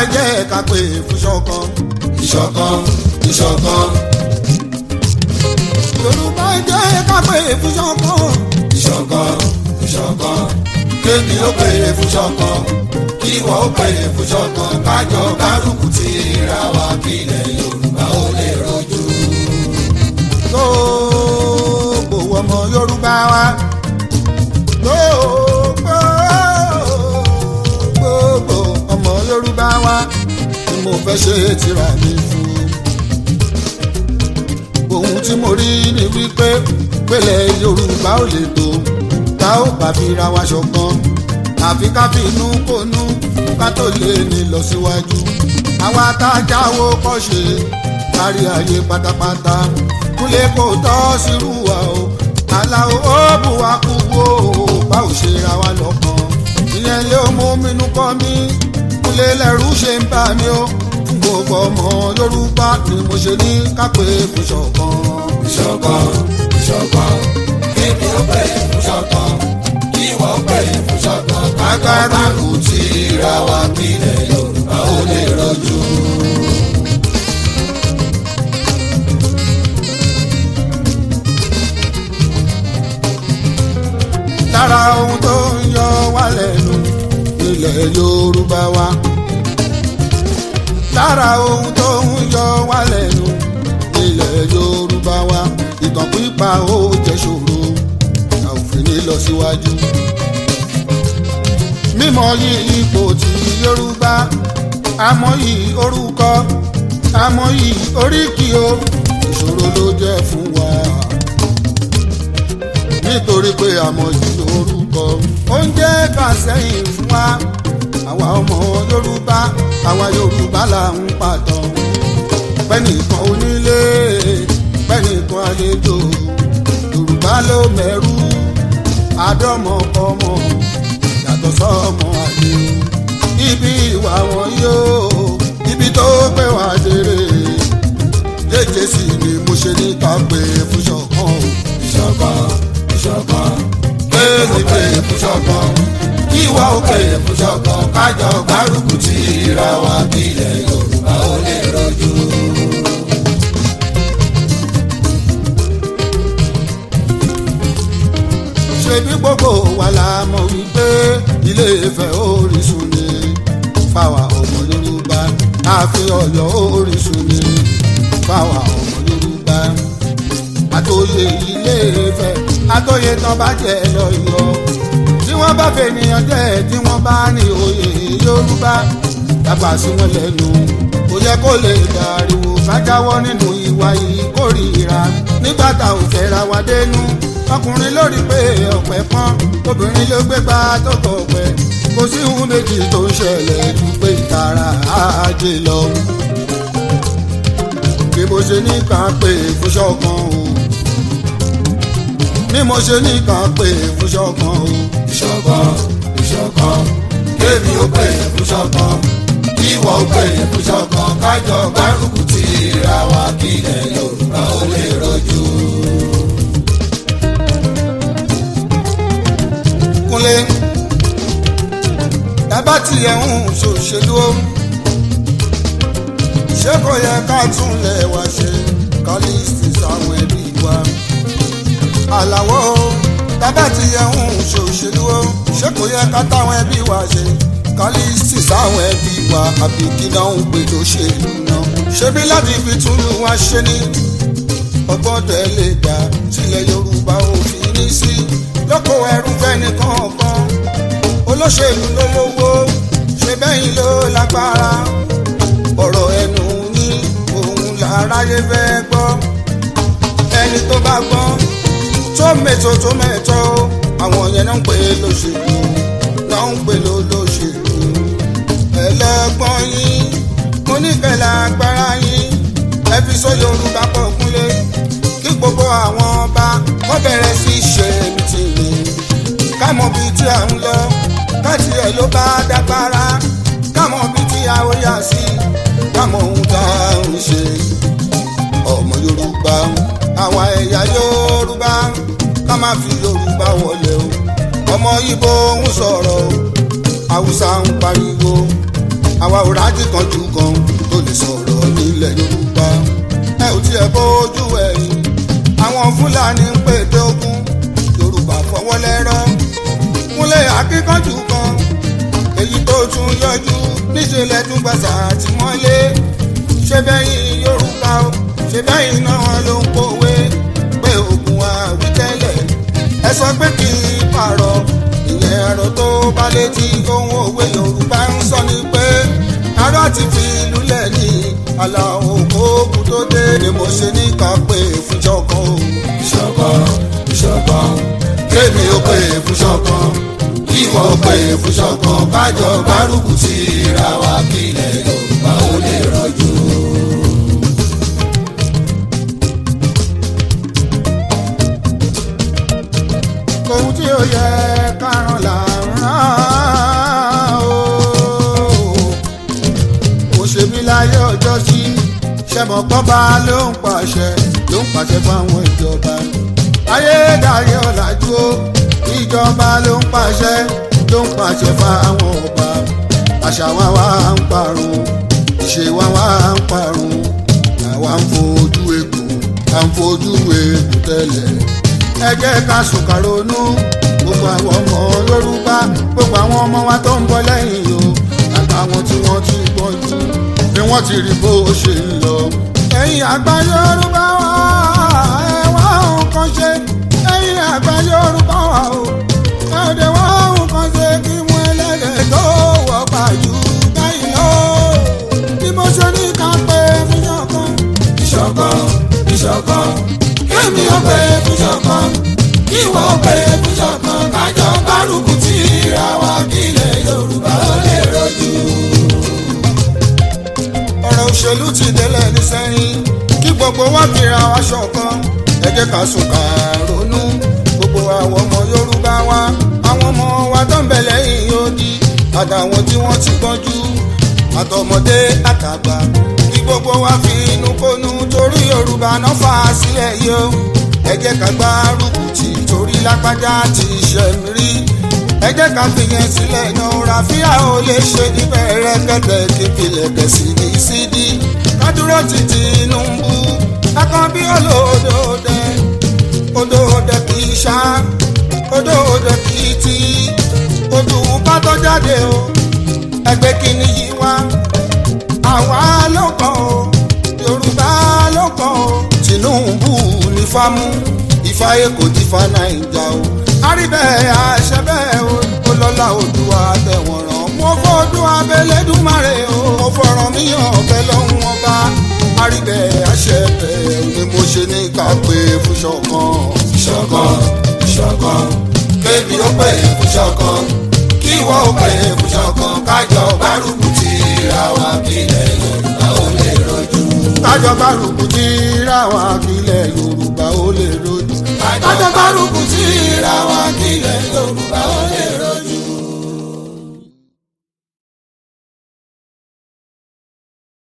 ẹ jẹ́ ká pè fún ṣọ̀kan. ìṣọ̀kan ìṣọ̀kan yorùbá ẹ jẹ́ ká pè fún ṣọ̀kan. ìṣọ̀kan ìṣọ̀kan kémi ó pèrè fún ṣọ̀kan kí ìwọ ó pèrè fún ṣọ̀kan kájọ kárùkù tí ra wa kílẹ̀ yorùbá ó lè rojú. gbogbo ọmọ yorùbá wa. gbogbo gbogbo ọmọ yorùbá wa ni mo fẹ́ ṣe tìrà mi fún. ohun tí mo rí ni wípé pélé yorùbá ò lè tó tá ò bá fi ra wa ṣọ̀kan àfi ká fi inú kónú ká tó lè ní lọ síwájú. àwa tá a jáwó kọ́ ṣe kárí ayé pátápátá kúlé kò tọ́ sírú wa o aláwo ó bù wá kú wo bá ò ṣe ra wa lọ́kàn ìyẹn lé ó mú mínú kọ́ mi kúlé lẹ́rú ṣe ń bá mi o fún gbogbo ọmọ yorùbá ni mo ṣe ní kápẹ́ fún ṣọ̀kan. ìṣọ̀kan ìṣọ̀kan kémi ó pèrè fún ṣọ̀kan kí ìwọ ó pèrè fún ṣọ̀kan kájọ kárùkù tí ra wa kílẹ̀ yorùbá ó lè rojú. lára ohun tó ń yọ wá lẹ́nu ilẹ̀ yorùbá wa. lára ohun tó ń yọ wá lẹ́nu ilẹ̀ yorùbá wa. ìtàn pípa ó jẹ́ ṣòro a ò fi ní lọ síwájú. mímọ̀ yìí ipò tí yorùbá àmọ́ yìí orúkọ àmọ́ yìí oríkì o ìṣòro ló jẹ́ fún wa nítorí pé àmọ́ yìí orúkọ oúnjẹ fàsẹ́yìn fún wa àwa ọmọ yorùbá àwa yorùbá là ń pàtàn pẹ́nìkan onílé pẹ́nìkan àlejò yorùbá ló mẹ́rú àdọ́mọkọmọ yàtọ̀ sọ́mọ àlè ibi ìwà wọn yóò ibi tó gbé wá dérè léje sí ni mo ṣe ní ká pé fún ṣọ̀kan o. ìṣọ̀kan ìṣọ̀kan kémi pèrè fún ṣọ̀kan kí ìwọ ó pèrè fún ṣọ̀kan kájọ kárùkù tí ra wa kílẹ̀ yorùbá ó lè rojú. ṣebí gbogbo wa la mọ̀ wípé ilé Ifẹ̀ orísun ni fáwa ọmọ Yorùbá ààfin Ọ̀yọ́ orísun ni fáwa ọmọ Yorùbá àtòyè ilé Ifẹ̀ àtòyè tán bá jẹ lọ́yọ̀ tí wọ́n bá fènìyàn jẹ́ tí wọ́n bá ní oyè Yorùbá dábà sí wọn lẹ́nu kò yẹ kó lè dàríwò ká jáwọ́ nínú ìwà ìkórìíra nígbà tá ò fẹ́ra wa dénú ọkùnrin lórí pé ọ̀pẹ pọ́n obìnrin ló gbé gbá tó tọ̀ pẹ́ kò sí ohun méjì tó ń ṣẹlẹ̀ ju pé ìtara ajé lọ. bí mo ṣe ní kàn pé fún ṣọ̀kan o bí mo ṣe ní kàn pé fún ṣọ̀kan o. ìṣọ̀kan ìṣọ̀kan kémi ó pèrè fún ṣọ̀kan kí ìwọ ó pèrè fún ṣọ̀kan kájọ kárùkù tí ra wa kílẹ̀ yorùbá ó lè rojú. kúnlé tábà tiẹ̀ ń ṣòṣèlú o ṣé kò yẹ ká tún lẹ̀ wá ṣe kálíìsì sáwọn ẹbí wa àlàwọ̀ o tábà tiẹ̀ ń ṣòṣèlú o ṣé kò yẹ ká táwọn ẹbí wa ṣe kálíìsì sáwọn ẹbí wa àbí kí náà ń gbé lóṣèlú náà ṣebí láti fi túlù wá ṣe ní ọgbọ́n tẹ̀lé gbà sílẹ̀ yorùbá ò fi ní sí lóko ẹrú fẹ́ni kọ̀ọ̀kan olóṣèlú ló lówó ṣe bẹ́yìn ló lágbára ọ̀rọ̀ ẹnu ní òun làráyé fẹ́ gbọ́ ẹni tó bá gbọ́ tó mẹ́tò tó mẹ́tò àwọn yẹn náà ń pè lóṣèlú náà ń pè lólóṣèlú ẹlẹ́gbọ́n yín mo nífẹ̀ẹ́ lágbára yín ẹ fi sọ yorùbá pọ̀ kúnlé kí gbogbo àwọn ọba wọ́n bẹ̀rẹ̀ sí ṣe mítìnì ká mọ̀ bí tí à ń lọ káàtì ẹ̀ ló bá dágbára ká mọ̀ bí tí a ó yà sí ká mọ̀ ohun tá à ń ṣe ọmọ yorùbá àwa ẹ̀yà yorùbá ká má fi yorùbá wọlé o ọmọ ibo ń sọ̀rọ̀ o haúsá ń pariwo àwa ò rájì kan jù kan tó lè sọ̀rọ̀ nílẹ̀ yorùbá ẹ ò tiẹ̀ bójú ẹ̀yìn àwọn fúlàní ń pète ogun yorùbá fọwọ́ lẹ́rọ́ múlẹ̀ akíkanjú kan èyí tó tún yọjú níṣẹ́lẹ̀ tún gbàsà àtìmọ́lé ṣé bẹ́yìn yorùbá o ṣé bẹ́yìn náà ló ń kówé pé ogun àwítẹ́lẹ̀ ẹ sọ pé kí n pààrọ̀ ìyẹn ẹ̀rọ tó bá létí ohun òwe yorùbá ń sọ ni pé ará ti fi lulẹ̀ ní aláwọ̀ òkú tó dé ni mo ṣe ní ká pé fún ṣọ̀kan o. ìṣọ̀kan ìṣọ̀kan kémi ó pè fún ṣọ̀kan ìwọ ó pè fún ṣọ̀kan kájọ gbárùkù tí ra wa kílẹ̀ yorùbá ó lè rọ̀jò. ohun tí ó yẹ kárán là ń rán o. mo ṣe mí láyé ọjọ́ sí ṣẹmọ̀ pọ́ba ló ń pàṣẹ ló ń pàṣẹ fáwọn ìjọba. ayédáyé ọ̀làjú o ìjọba ló ń pàṣẹ ló ń pàṣẹ fáwọn ọba. àṣà wa wá ń parun ìṣe wa wá ń parun àwa ń fojú egbò à ń fojú egbò tẹ́lẹ̀ ẹ jẹ́ ká sùkà ronú gbogbo àwọn ọmọ yorùbá gbogbo àwọn ọmọ wa tó ń bọ̀ lẹ́yìn o àtàwọn tí wọ́n ti gbọ́njú bí wọ́n ti rí bó ṣe ń lọ. ẹ̀yin àgbà yorùbá wa ẹ wá nǹkan ṣe ẹ̀yin àgbà yorùbá wa o ẹ ò dé wá nǹkan ṣe kí wọ́n ẹlẹ́dẹ̀ tó wọ́ pàjù báyìí lọ. bí mo ṣe ní ká pé fún ṣọ̀kan. ìṣọ̀kan ìṣọ̀kan kémi ó pè fún ṣọ̀kan ìwọ ó pè fún ṣọ̀kan kájọ gbárùkù tí ra wa kílẹ̀ yorùbá ó lè rọ̀jò. ọ̀rọ̀ òṣèlú ti délẹ̀ ní sẹ́yìn kí gbogbo wa fira wa ṣọ̀kan ẹ jẹ́ ká sùn ká ronú gbogbo àwọn ọmọ yorùbá wa àwọn ọmọ wa tó ń bẹ lẹ́yìn odi àtàwọn tí wọ́n ti gbọ́njú àtọmọdé àtàgbà kí gbogbo wa fi inú kónú torí yorùbá náà fà á sílẹ̀ yìí o ẹ jẹ́ ká gbárùkù tì torí lápájá ti ṣẹ̀mí rí ẹ jẹ́ ká fìyẹn sílẹ̀ náà ràfíà ò lè ṣe níbẹ̀ rẹ́kẹ̀tẹ̀ kíkìlẹ̀ kẹ̀sì ní sídìí kádúró ti Tinubu akànbí olódòdè odòdè kì í ṣá odòdè kì í tì odò bá tó jáde o ẹgbẹ́ kìíní yìí wá àwa ló kàn o Yorùbá ló kàn o Tinubu ní fámú ìfàyè kò ti fa Naija o àríbẹ̀ àṣẹ bẹ́ẹ̀ o olọ́lá Oòduà tẹ̀wọ̀n ràn mo fọ́dún abẹ́lẹ́dùmarè o mo fọ̀rọ̀ mi hàn ọ̀bẹ lọ́hùn ọba àríbẹ̀ àṣẹ bẹ́ẹ̀ ni mo ṣe ní ká pé fún ṣọ̀kan. ìṣọ̀kan ìṣọ̀kan kémi ó pè fún ṣọ̀kan kíwọ ó pè fún ṣọ̀kan kájọ gbárùkù tí ra wa kílẹ̀ yorùbá ó lè rọ̀jò. kájọ gbárùkù tí ra wa kílẹ̀ Yorùbá ó lè rojú. kájọ gbárùkù tí ra wa kílẹ̀ yorùbá ó lè